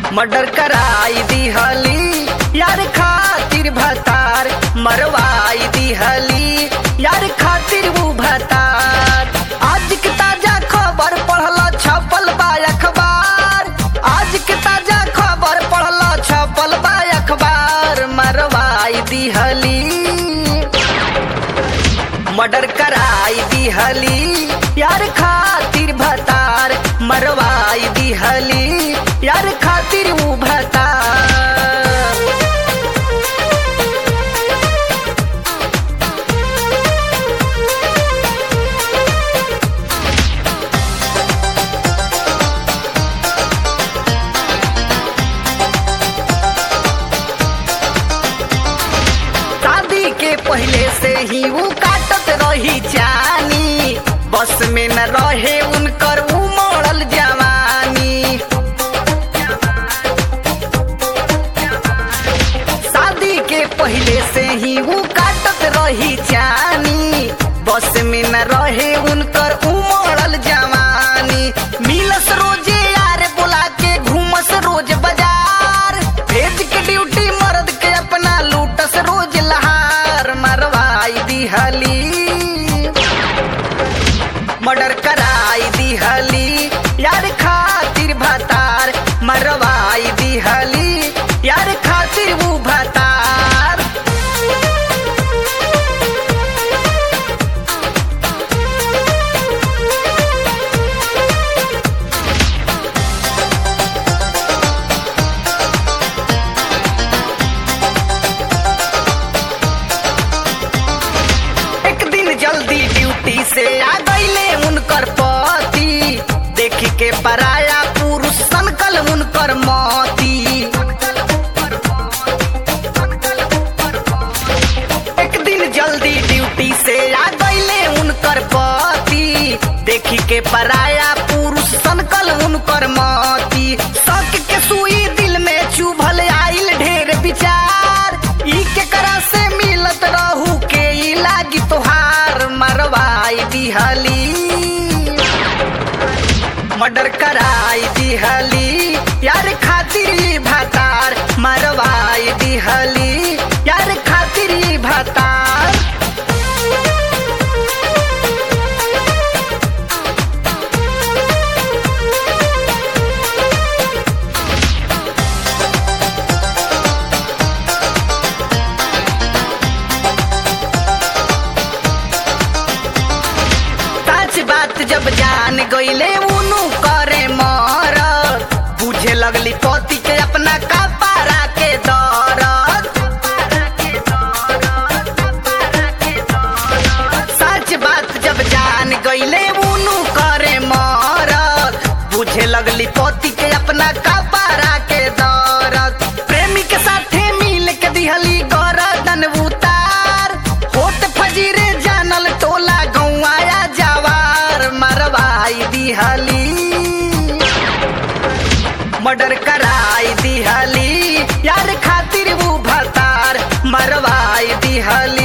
murder कराई दिहली यार खातिर भतार मरवाई दिहली यार खातिर वो भतार आज के ताजा खबर पढ़ला छपल बा अखबार आज के ताजा खबर पढ़ला छपल बा अखबार मरवाई दिहली मर्डर कराई दिहली यार खातिर भतार मरवाई दिहली यार खातिर ऊ भतार शादी के पहले से ही वो काटत रही जानी बस में न रहे उनकर उमड़ल जवानी शादी के पहले से ही वो काटत रही जानी बस में न रहे उनकर उमड़ल जवानी मिलस रोजे यार बुला के घूमस रोज बाजार भेज के ड्यूटी मर्द के अपना लूटस रोज लहार मरवाई दिहली मर्डर कराई दिहली यार खातिर भतार मरवाई दिहली यार खातिर वो भतार एक दिन जल्दी ड्यूटी से आ गईले उनकर पति देखी के पराया पुरुष सनकल उनकर मती एक दिन जल्दी ड्यूटी से आ गईले उनकर पति देखी के पराया पुरुष सनकल उनकर मती शक के सुई दिल में चुभल आइल ढेर विचार ई के करा से मिलत रहू के ई लागी तोहार मरवाई दिहली मर्डर कराई दिहली यार खातिर ई भतार मरवाई दिहली यार खातिर ई भतार सच बात जब जान गईले उनु करे मर बुझे लगली पति के अपना कपारा के दरद सच बात जब जान गईले उनु करे मर बुझे लगली पति के अपना कपारा के दरद प्रेमी के साथे मिल के दिहली गरदन उतार होत फजीरे जानल टोला गौआया जवार मरवाई दिहली मर्डर कराई दिहली यार खातिर वो भतार मरवाई दिहली